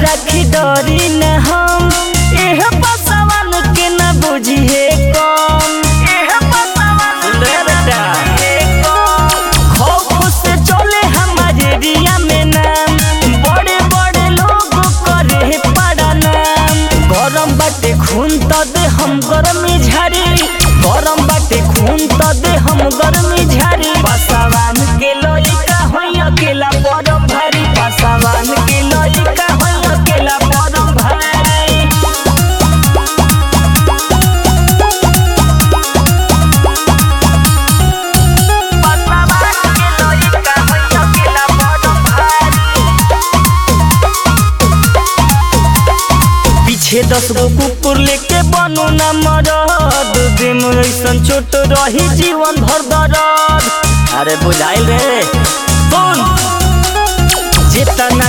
रखी डरी न हम एह बसवन के न बुझिए कम एह बसवन रे बेटा खौफ से चले हमारे एरिया में नाम बड़े बड़े लोग करे पड़ा नाम गरम बाटे खून त दे हम गरमी झारी गरम बाटे खून त दे हम गरमी झारी पासावान के लइका होई अकेला परम भारी पासावान के लइका होई अकेला परम भारी पासावान के लइका होई अकेला परम भारी पीछे दस गो कुकुर लेके बनू न मरद दिन ऐसन चोट रही जीवन भर दर्द अरे बुझाइल रे सुन जितना